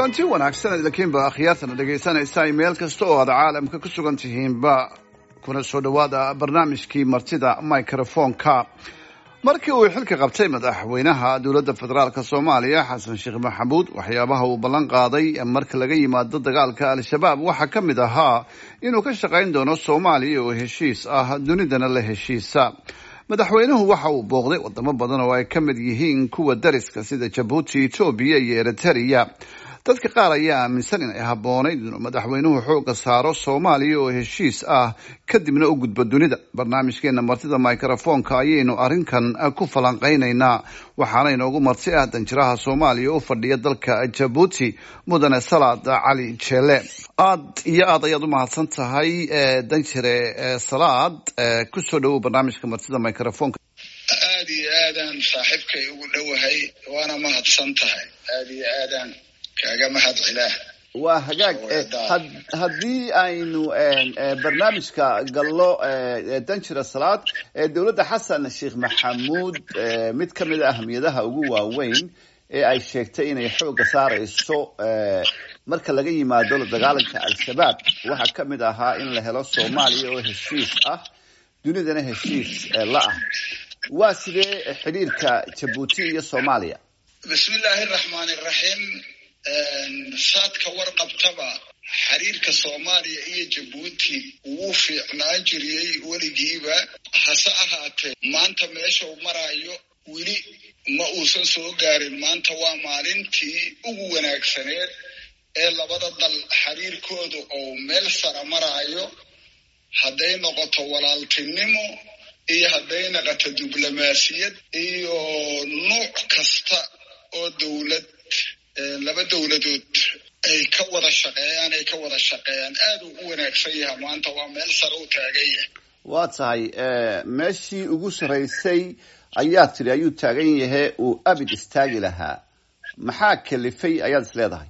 kulanti wanaagsan idinkiinba akhyaartana dhegaysanaysaa meel kasta oo aad caalamka ku sugan tihiinba kuna soo dhowaada barnaamijkii martida microfonka markii uu xilka qabtay madaxweynaha dowladda federaalk soomaaliya xasan sheekh maxamuud waxyaabaha uu ballan qaaday marka laga yimaado dagaalka al-shabaab waxaa ka mid ahaa inuu ka shaqayn doono soomaaliya oo heshiis ah dunidana la heshiisa madaxweynuhu waxa uu booqday wadamo badan oo ay ka mid yihiin kuwa dariska sida jabuuti etoobiya iyo eritrea dadka qaar ayaa aaminsan inay habboonayd inuu madaxweynuhu xooga saaro soomaaliya oo heshiis ah kadibna u gudbo dunida barnaamijkeena martida microfonka ayaynu arrinkan ku falanqaynaynaa waxaana inoogu marti ah danjiraha soomaaliya u fadhiya dalka jabuuti mudane salaad cali jeele aad iyo aad ayaad u mahadsan tahay danjire salaad kusoo dhawow barnaamijka martida microfonka aada iyo aadaan saaxiibkay ugu dhowahay waana mahadsan tahay aada iyo aadaan kaaga mahad cilaah waa hagaag haddii aynu barnaamijka gallo danjira salaad dowladda xasan sheekh maxamuud mid ka mid a ahmiyadaha ugu waaweyn ee ay sheegtay inay xooga saarayso marka laga yimaado la dagaalanka al-shabaab waxaa ka mid ahaa in la helo soomaaliya oo heshiis ah dunidana heshiis la ah waa sidee xidhiirka jabuuti iyo soomaaliya bismi illaahi araxmaan iraxiim saadka warqabtaba xiriirka soomaaliya iyo jabuuti wuu fiicnaan jiriyey weligiiba hase ahaatee maanta meesha uu maraayo weli ma uusan soo gaarin maanta waa maalintii ugu wanaagsaneed ee labada dal xiriirkooda oo meel sara maraayo hadday noqoto walaaltinimo iyo hadday noqoto diblomaasiyad iyo nuuc kasta oo dowlad laba dowladood ay ka wada shaqeeyaan ay ka wada shaqeeyaan aad uu u wanaagsan yahay maanta waa meel sare u taagan yahay waa tahay meeshii ugu sarraysay ayaa tiri ayuu taagan yahay uu abid istaagi lahaa maxaa kalifay ayaad is leedahay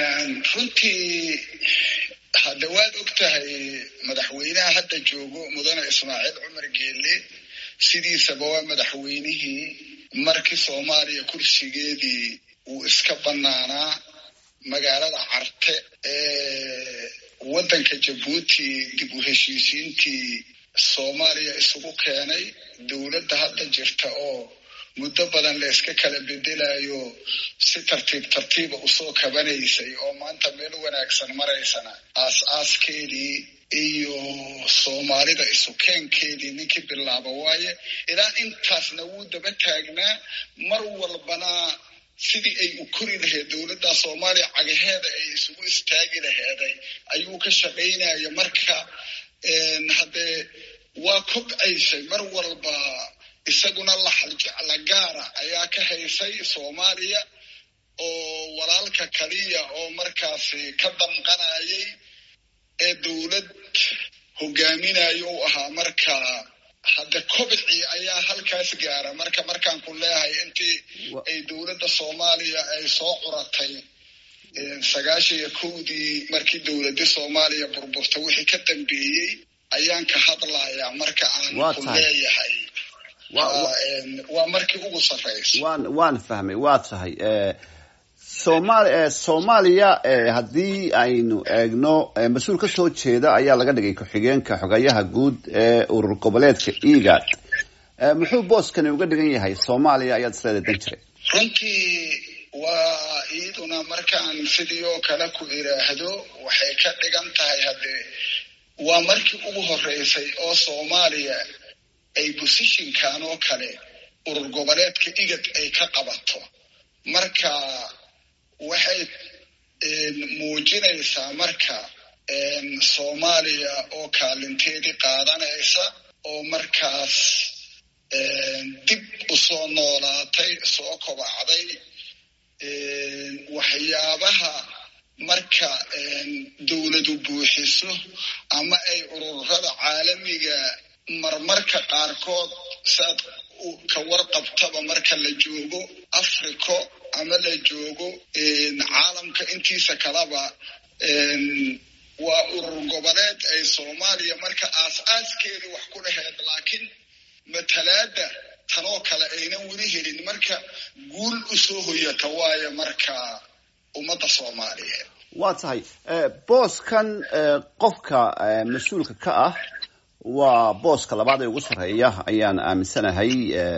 runtii hadda waad og tahay madaxweynaha hadda joogo mudane ismaaciil cumar geelle sidiisaba waa madaxweynihii markii soomaaliya kursigeedii uu iska banaanaa magaalada carte ee waddanka jabuuti dib u heshiisiintii soomaaliya isugu keenay dowladda hadda jirta oo muddo badan la iska kala bedelayo si tartiib tartiiba usoo kabanaysay oo maanta meel wanaagsan maraysana aas-aaskeedii iyo soomaalida isukeenkeedii ninkii bilaaba waaye ilaa intaasna wuu daba taagnaa mar walbana sidii ay u kori lahayd dowladda soomaaliya cagaheeda ay isugu istaagi laheeday ayuu ka shaqaynaya marka haddee waa kobcaysay mar walba isaguna laxaljecla gaara ayaa ka haysay soomaaliya oo walaalka kaliya oo markaasi ka damqanayay ee dowlad hogaaminayo u ahaa marka hadda kobcii ayaa halkaas gaara marka markaan ku leeyahay intii ay dowladda soomaaliya ay soo curatay sagaashan iyo kowdii markii dowladda soomaaliya burburta wixii ka dambeeyey ayaan ka hadlayaa marka aan ku leeyahay waa markii ugu sarraysa waan waan fahmay waa tahay somaali soomaaliya haddii aynu eegno mas-uul ka soo jeeda ayaa laga dhigay ku-xigeenka xogayaha guud ee urur goboleedka egad muxuu booskani uga dhigan yahay soomaaliya ayaad isleedahay dan jiray runtii waa iyaduna markaan sidii oo kale ku iraahdo waxay ka dhigan tahay haddee waa markii ugu horeysay oo soomaaliya ay bosishinkan oo kale urur goboleedka igad ay ka qabato marka waxay muujinaysaa marka soomaaliya oo kaalinteedii qaadanaysa oo markaas dib usoo noolaatay soo kobacday waxyaabaha marka dowladu buuxiso ama ay ururada caalamiga marmarka qaarkood saad ka warqabtaba marka la joogo africo ama la joogo caalamka intiisa kaleba waa urur goboleed ay soomaaliya marka aas-aaskeeda wax ku dhaheed laakiin matalaada tanoo kale aynan weli helin marka guul usoo hoyata waayo marka ummadda soomaaliyeed waa tahay booskan qofka mas-uulka ka ah waa booska labaad ee ugu sarreeya ayaan aaminsanahay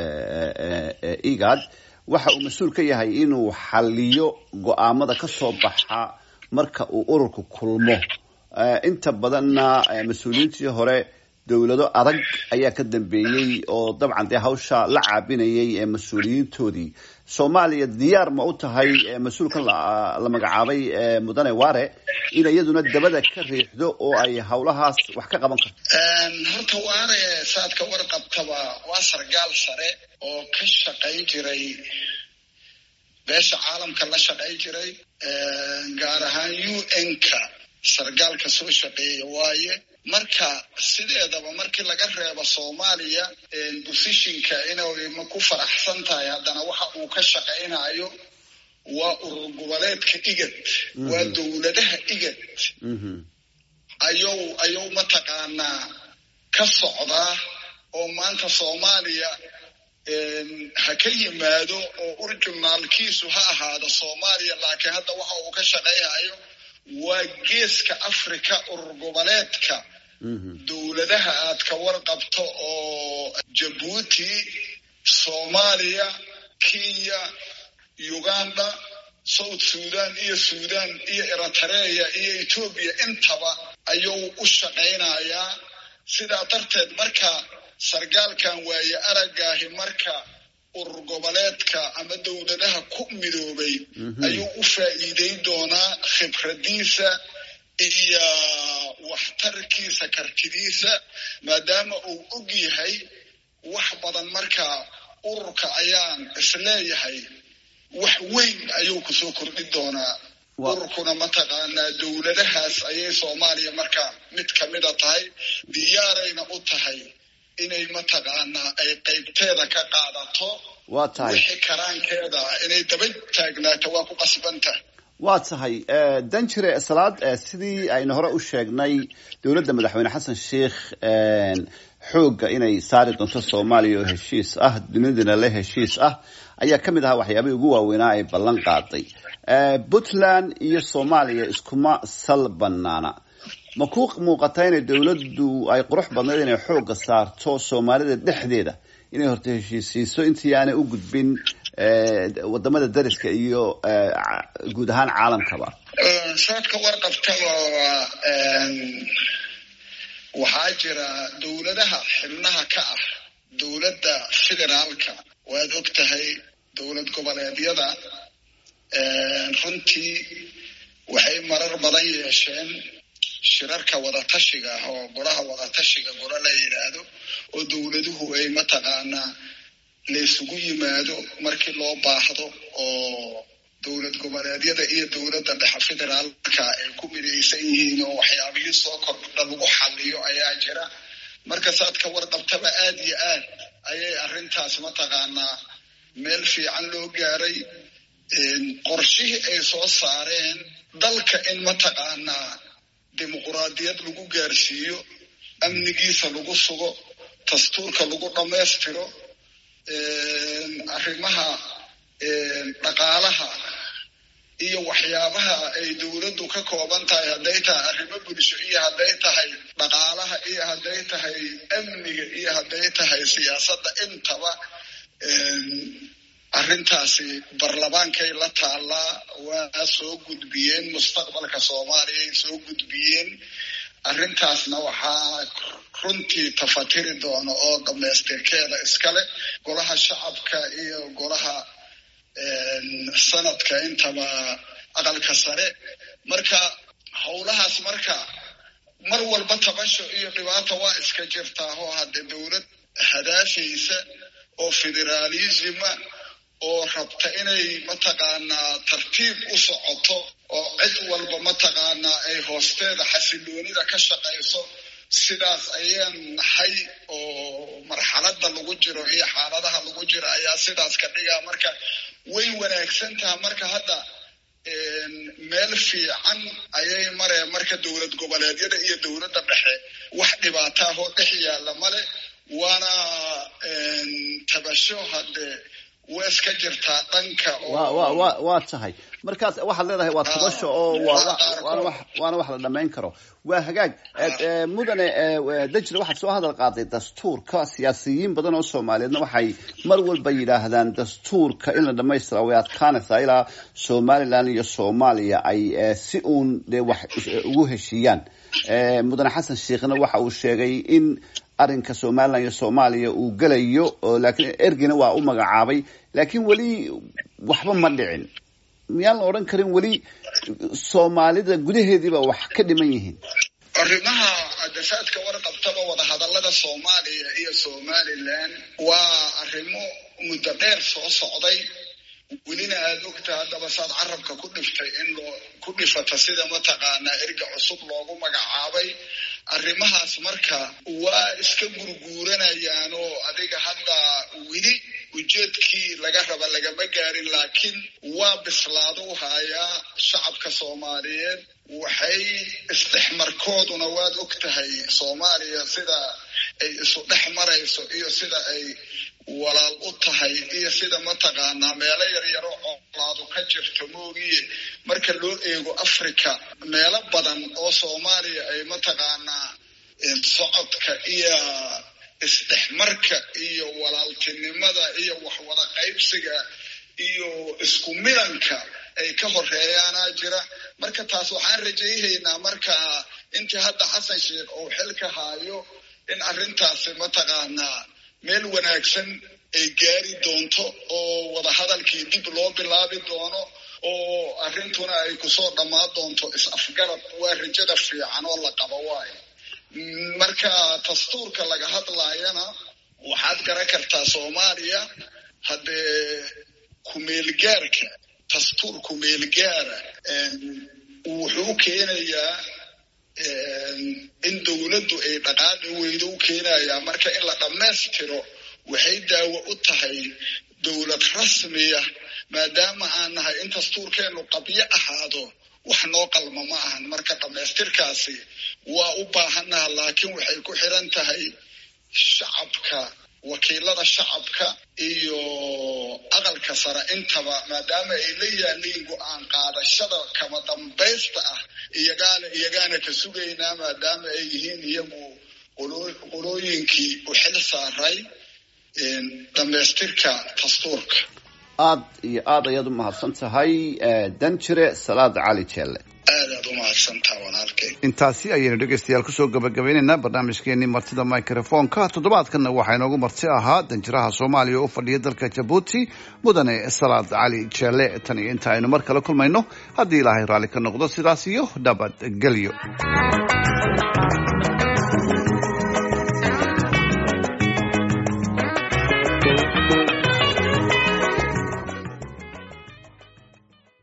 igad waxa uu mas-uul ka yahay inuu xaliyo go-aamada ka soo baxa marka uu ururku kulmo inta badanna mas-uuliyiintii hore dowlado adag ayaa ka dambeeyey oo dabcan dee hawsha la caabinayay ee mas-uuliyiintoodii soomaaliya diyaar ma u tahay mas-uulkan la magacaabay mudane ware in iyaduna dabada ka riixdo oo ay hawlahaas wax ka qaban karto horta waare saad ka warqabtaba waa sargaal sare oo ka shaqayn jiray beesha caalamka la shaqayn jiray gaar ahaan u n-ka sargaalka soo shaqeeya waaye marka sideedaba markii laga reebo soomaaliya bosishinka inay ma ku faraxsan tahay haddana waxa uu ka shaqaynayo waa urur goboleedka igad waa dowladaha igad ayuu ayuu mataqaanaa ka socdaa oo maanta soomaaliya ha ka yimaado oo urjumaalkiisu ha ahaado soomaaliya laakiin hadda waxa uu ka shaqaynayo waa geeska africa urur goboleedka dowladaha aad ka warqabto oo jabuuti soomaaliya kenya uganda south sudan iyo sudan iyo eritrea iyo etoobiya intaba ayuu u shaqaynayaa sidaa darteed marka sargaalkan waaye aragaahi marka urur goboleedka ama dowladaha ku midoobay ayuu u faa'iideyn doonaa khibradiisa iyo waxtarkiisa kartidiisa maadaama uu og yahay wax badan marka ururka ayaan isleeyahay wax weyn ayuu kusoo kordhin doonaa ururkuna mataqaanaa dowladahaas ayay soomaaliya marka mid kamida tahay diyaarayna u tahay inay mataqaanaa ay qaybteeda ka qaadato waa tahay wixii karaankeeda inay daba taagnaato waa ku qasbantahay waa tahay danjire salaad sidii aynu hore u sheegnay dowladda madaxweyne xasan sheikh xoogga inay saari doonto soomaaliya oo heshiis ah dunidana le heshiis ah ayaa ka mid ahaa waxyaabihii ugu waaweynaa ay ballan qaaday puntland iyo soomaaliya iskuma sal banaana ma ku muuqataa inay dowladdu ay qurux badnayd inay xoogga saarto soomaalida dhexdeeda inay horta heshiisiiso intii aanay u gudbin wadamada dariska iyo guud ahaan caalamkaba saad ka warqabtaba waxaa jira dowladaha xibnaha ka ah dowladda federaalka waad og tahay dowlad goboleedyada runtii waxay marar badan yeesheen shirarka wadatashiga ah oo golaha wadatashiga golo la yidhaahdo oo dowladuhu ay mataqaanaa laysugu yimaado markii loo baahdo oo dowlad goboleedyada iyo dowladda dhexe federaalka ay ku midaysan yihiin oo waxyaabihii soo kordha lagu xaliyo ayaa jira marka saad ka warqabtaba aad iyo aad ayay arrintaas mataqaanaa meel fiican loo gaaray qorshihii ay soo saareen dalka in mataqaanaa dimuquraadiyad lagu gaarsiiyo amnigiisa lagu sugo dastuurka lagu dhammaystiro arrimaha dhaqaalaha iyo waxyaabaha ay dowladdu ka kooban tahay hadday tahay arrimo bulsho iyo hadday tahay dhaqaalaha iyo hadday tahay amniga iyo hadday tahay siyaasadda intaba arrintaasi barlamaankay la taallaa waa soo gudbiyeen mustaqbalka soomaaliya ay soo gudbiyeen arrintaasna waxaa runtii tafatiri doona oo dhamaystirkeeda iskale golaha shacabka iyo golaha sanadka intaba aqalka sare marka howlahaas marka mar walba tabasho iyo dhibaata waa iska jirtaa oo haddee dowlad hadaafaysa oo federaalisma oo rabta inay mataqaanaa tartiib u socoto oo cid walba mataqaanaa ay hoosteeda xasiloonida ka shaqayso sidaas ayaan nahay oo marxaladda lagu jiro iyo xaaladaha lagu jiro ayaa sidaas ka dhigaa marka way wanaagsan taha marka hadda meel fiican ayay mareen marka dowlad goboleedyada iyo dowladda dhexe wax dhibaataahoo dhex yaalla male waana tabasho haddee waa iska jirtaa dhanka waa tahay markaas waxaad leedahay waa tabasho oo waana wax la dhamayn karo waa hagaag mudane dajre waxaad soo hadal qaaday dastuurka siyaasiyiin badan oo soomaaliyeedna waxay mar walba yidhaahdaan dastuurka in la dhamaystira way adkaanaysaa ilaa somalilan iyo soomaaliya ay si uun dee wax ugu heshiiyaan mudane xasan sheekhna waxa uu sheegay in arrinka somalilan iyo soomaaliya uu gelayo laakiin ergina waa u magacaabay laakiin weli waxba ma dhicin miyaan la odhan karin weli soomaalida gudaheediiba wax ka dhiman yihiin arrimaha dasaadka warqabtaba wadahadallada soomaaliya iyo somalilan waa arrimo muddo dheer soo socday welina aada ogta haddaba saad carabka ku dhiftay in loo ku dhifata sida mataqaanaa erga cusub loogu magacaabay arrimahaas marka waa iska gurguuranayaan oo adiga hadda weli ujeedkii laga raba lagama gaarin laakiin waa bislaado u hayaa shacabka soomaaliyeed waxay isdhexmarkooduna waad og tahay soomaaliya sida ay isu dhex marayso iyo sida ay walaal u tahay iyo sida mataqaanaa meelo yaryaro colaadu ka jirto moogiye marka loo eego africa meelo badan oo soomaaliya ay mataqaanaa socodka iyo isdhexmarka iyo walaaltinimada iyo waxwada qaybsiga iyo isku milanka ay ka horeeyaanaa jira marka taas waxaan rajayhaynaa marka intii hadda xasan sheekh uu xilka haayo in arrintaasi mataqaanaa meel wanaagsan ay gaari doonto oo wadahadalkii dib loo bilaabi doono oo arrintuna ay kusoo dhammaan doonto is-afgarad waa rajada fiican oo la qabo waayo marka dastuurka laga hadlaayana waxaad garan kartaa soomaaliya haddee kumeelgaarka dastuur kumeelgaara wuxuu keenayaa in dowladdu ay dhaqaaqi weydo u keenayaa marka in la dhammaystiro waxay daawo u tahay dowlad rasmiya maadaama aan nahay in dastuurkeennu qabyo ahaado wax noo qalma ma ahan marka dhammaystirkaasi waa u baahannaha laakiin waxay ku xiran tahay shacabka wakiilada shacabka iyo aqalka sare intaba maadaama ay la yaaliin go-aan qaadashada kama dambaysta ah iyagaana iyagaana ka sugaynaa maadaama ay yihiin iyagu qolooyinkii u xil saaray dhammaystirka dastuurka aada iyo aada ayaad u mahadsan tahay danjire salaad cali jeelle aadaad u mahadsantaha walaalkay intaasi ayaynu dhegeystayaal kusoo gabagabeynaynaa barnaamijkeenii martida microfonka toddobaadkanna waxaa inoogu marti ahaa danjiraha soomaaliya oo u fadhiya dalka jabuuti mudane salaad cali jeelle tan iyo inta aynu mar kale kulmayno haddii ilaahay raalli ka noqdo sidaas iyo nabadgelyo